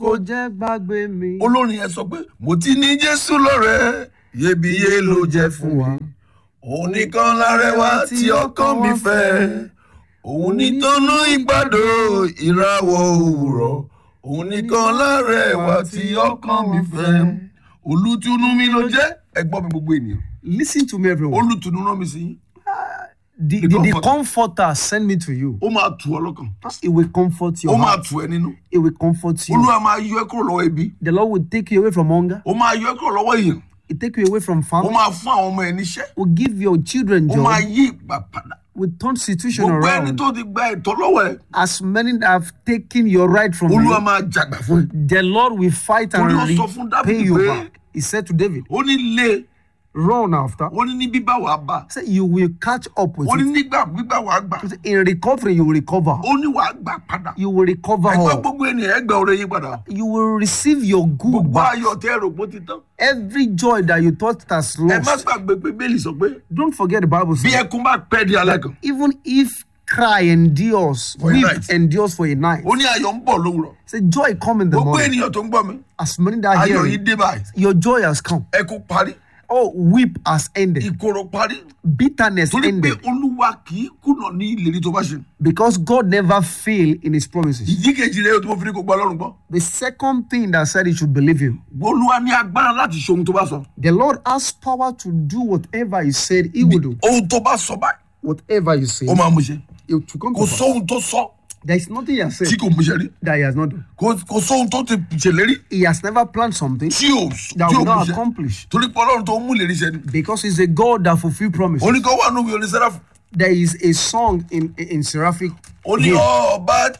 kò jẹ́ gbàgbé mi. olórin yẹn sọ pé mo ti ní jésù lọ́rẹ́ iyebíye ló jẹ́ fún wa òun nìkan lárẹwà tí ọkàn mi fẹ́ òun nìtọ́nú ìgbàdo ìràwọ̀ òwúrọ̀ òun nìkan lárẹwà tí ọkàn mi fẹ́ olùtùnú mi ló jẹ́ ẹgbọ́n mi gbogbo ènìyàn Listen to me, everyone. olùtùnú rán mi sí yín The, the the, the comforter. comforter send me to you. ó máa tù ọ lọ́kàn It will comfort ó your máa heart. tù ẹ nínú It will comfort you. olúwa máa yọ ẹ kúrò lọ́wọ́ ebi The Lord will take you away from hunger. ó máa yọ ẹ kúrò lọ́wọ́ èèyàn It take you away from ó famine. máa fún àwọn ọmọ ẹ níṣẹ́ Will give your children ó máa joy. yí ìgbà padà Will turn situation gbogbo ẹni around. tó ti gba ẹ̀tọ́ lọ́wọ́ ẹ As many that have taken your right from olúwa you, máa jàgbà fún ẹ the Lord will fight and Torí ó sọ fún repay Dáfídì you pé- back. He said to David, ó ní lé run after. ó ní ní bíbá wàá bá Say you will catch up with ó ní it. nígbà gbígbà wàá gbà In recovery, you will recover. ó ní wàá gbà padà You will recover ẹgbẹ́ all. gbogbo ènìyàn ẹgbẹ́ ọ̀rẹ́ yín padà You will receive your good gbogbo back. ayọ̀ tẹ́ ẹ̀rọ pó ti tán Every joy that you thought has ẹ má lost. gbàgbé pé bẹ́ẹ̀lì sọ pé Don't forget the Bible bí says, ẹkún bá pẹ́ di alẹ́ kan even if cry endures, For a weep night. endures for a night. ó ní ayọ̀ ń bọ̀ lówùrọ̀ Say joy come in the gbogbo morning. ènìyàn tó ń gbọ́ mi As many that ayọ̀ hear yìí it, dé báyìí your joy has come. ẹkún parí Oh, weep has ended. ìkorò parí Bitterness torí pé ended. olúwa kì í kùnà ní ìlérí tó bá ṣe Because God never fail in his promises. ìdí kejì rẹ tó mo fi ní kó gbọ́ ọlọ́run gbọ́ The second thing that said he should believe him. olúwa ní agbára láti ṣe ohun tó bá sọ The Lord has power to do whatever he said he would do. ohun tó bá sọ báyìí Whatever you say, ó máa mú ṣe it will come kò to pass. sóhun tó sọ There is nothing he has said tí kò mú ṣe rí that he has not done. kò kò sóhun tó ti ṣèlérí He has never planned something tí ò that tí ò will mú not ṣe accomplish. torí pé ọlọ́run tó mú ìlérí ṣe ni Because he's a God that fulfill promises. oníkan wà nínú ìwé onísẹ́ráfù There is a song in in seraphic ó ní hymn. ọba